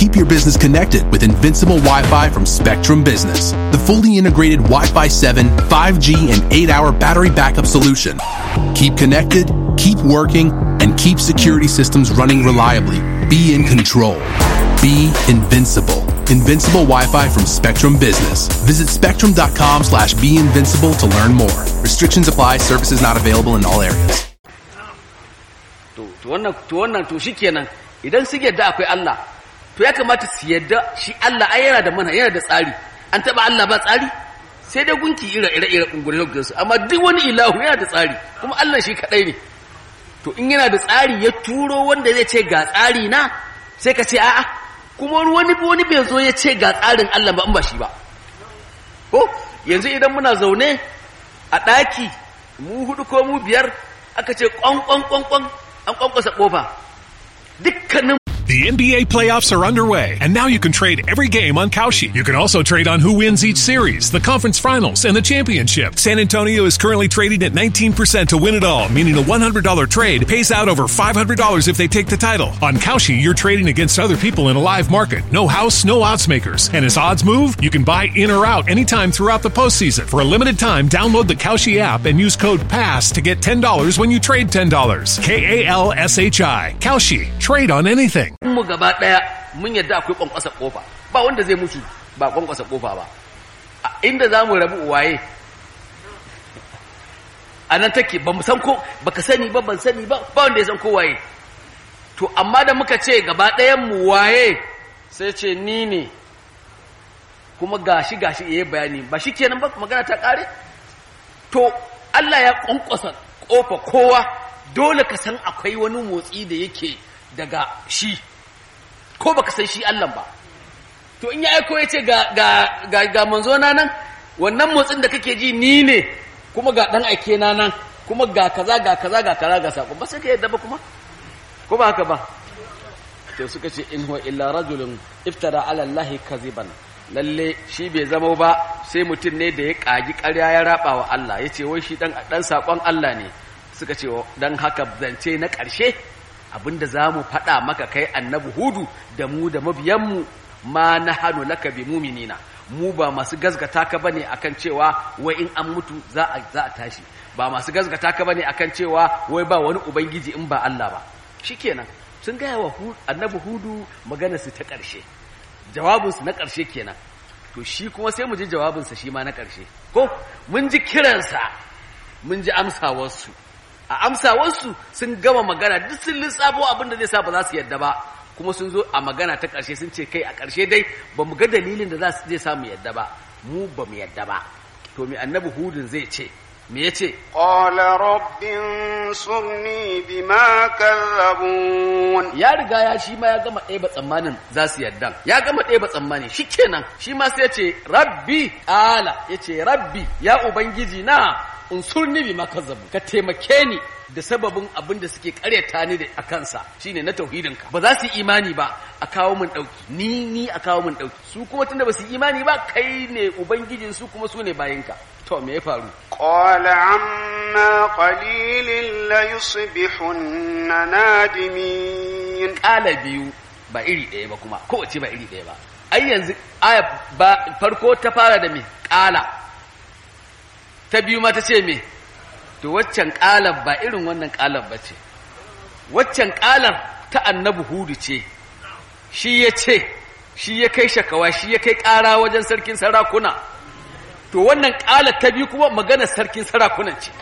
keep your business connected with invincible Wi-Fi from Spectrum Business, the fully integrated Wi-Fi 7, 5G, and 8-hour battery backup solution. Keep connected, keep working, and keep security systems running reliably. Be in control. Be invincible. Invincible Wi-Fi from Spectrum Business. Visit spectrum.com slash be invincible to learn more. Restrictions apply. Services not available in all areas. to to wannan to wannan to shikenan idan su yadda akwai Allah to ya kamata su yadda shi Allah ai yana da mana yana da tsari an taba Allah ba tsari sai dai gunki ira ira ira kungure su amma duk wani ilahu yana da tsari kuma Allah shi kadai ne to in yana da tsari ya turo wanda zai ce ga tsari na sai ka ce a'a kuma wani wani bai zo ya ce ga tsarin Allah ba in ba shi ba ko yanzu idan muna zaune a ɗaki mu hudu ko mu biyar aka ce kwan kwan kwan kwan an kwankwasa kofa dukkanin The NBA playoffs are underway, and now you can trade every game on Kalshi. You can also trade on who wins each series, the conference finals, and the championship. San Antonio is currently trading at 19% to win it all, meaning a $100 trade pays out over $500 if they take the title. On Kalshi, you're trading against other people in a live market. No house, no odds makers. And as odds move, you can buy in or out anytime throughout the postseason. For a limited time, download the Kalshi app and use code PASS to get $10 when you trade $10. K A L S H I. Kalshi. Trade on anything. mu gaba daya mun yadda akwai kwankwasa kofa ba wanda zai mutu ba kwankwasa kofa ba a inda za mu rabu waye a nan take ba mu san ko baka sani ba ban sani ba ba wanda ya san ko waye to amma da muka ce gaba ɗayan mu waye sai ce ni ne kuma gashi gashi yayi bayani ba shi kenan ba magana ta kare to Allah ya kwankwasa kofa kowa dole ka san akwai wani motsi da yake daga shi ko baka san shi Allah ba to in ya aiko ya ce ga ga ga, ga manzo na nan wannan motsin da kake ji ni ne kuma ga dan aike na nan kuma ga kaza ga kaza ga kaza ga sako ba sai ka yadda ba kuma ko ba haka ba to suka ce in huwa illa rajulun iftara ala allahi kaziban lalle shi bai zama ba sai mutum ne da ya kagi ƙarya ya raba wa Allah ya ce wai shi dan dan sakon Allah ne suka ce dan haka zance na ƙarshe abinda za mu faɗa maka kai annabi hudu da mu da mabiyanmu ma na hannu laka bi muminina mu ba masu gazgata ka bane akan cewa wai in an mutu za a za a tashi ba masu gazgata ka bane akan cewa wai ba wani ubangiji in ba Allah ba shikenan sun gaya wa annabi hudu magana su ta ƙarshe jawabinsu na ƙarshe kenan to shi kuma sai mu ji jawabinsa shi ma na ƙarshe ko mun ji kiransa mun ji amsawarsu a amsawarsu sun gama magana duk sun lissafo abin da zai sa ba za su yadda ba kuma sun zo a magana ta ƙarshe sun ce kai a ƙarshe dai ba mu ga dalilin da za su zai sa mu yadda ba mu ba mu yadda ba to me annabi hudun zai ce me ya ce قال رب انصرني بما كذبون ya riga ya shi ma ya gama ɗeba tsammanin za su yadda ya gama ɗeba tsammani shi kenan shi ma sai ya ce rabbi ala ya ce rabbi ya ubangiji na unsurni bi makazzabu ka taimake ni da sababin abin da suke karyata ni da a kansa shine na tauhidinka ba za su yi imani ba a kawo min dauki ni ni a kawo min dauki su kuma tunda ba su yi imani ba kai ne ubangijin su kuma su ne bayinka to me ya faru قال عما قليل ليصبحن نادمين kala biyu ba iri ɗaya ba kuma kowace ba iri ɗaya ba ai yanzu aya ba farko ta fara da me kala ta biyu ma ta ce me to waccan kalar ba irin wannan kalar ba ce waccan kalar ta annabi hudu ce shi ya ce shi ya kai shakawa shi ya kai ƙara wajen sarkin sarakuna to wannan kalar ta biyu kuma maganar sarkin sarakunan ce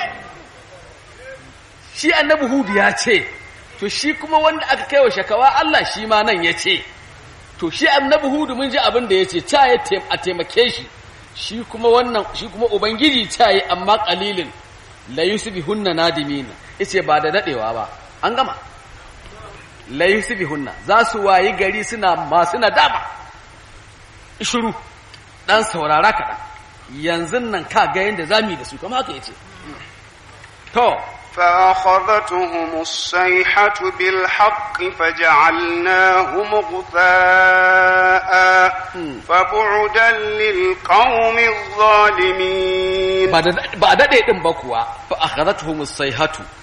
shi annabi hudu ya ce to shi kuma wanda aka kai wa shakawa Allah shi ma nan ya ce to shi annabi hudu mun ji abin da ya ce ca ya a taimake shi shi kuma wannan shi kuma ubangiji ta yi amma qalilin la yusbihunna nadimina yace ba da dadewa ba an gama la yusbihunna za su wayi gari suna masu nadama shiru dan saurara kaɗan yanzu nan ka ga yanda zamu yi da su kamar haka yace to فأخذتهم الصيحة بالحق فجعلناهم غثاء فبعدا للقوم الظالمين ba da ba daɗe ɗin ba kuwa fa akhadathum as-sayhatu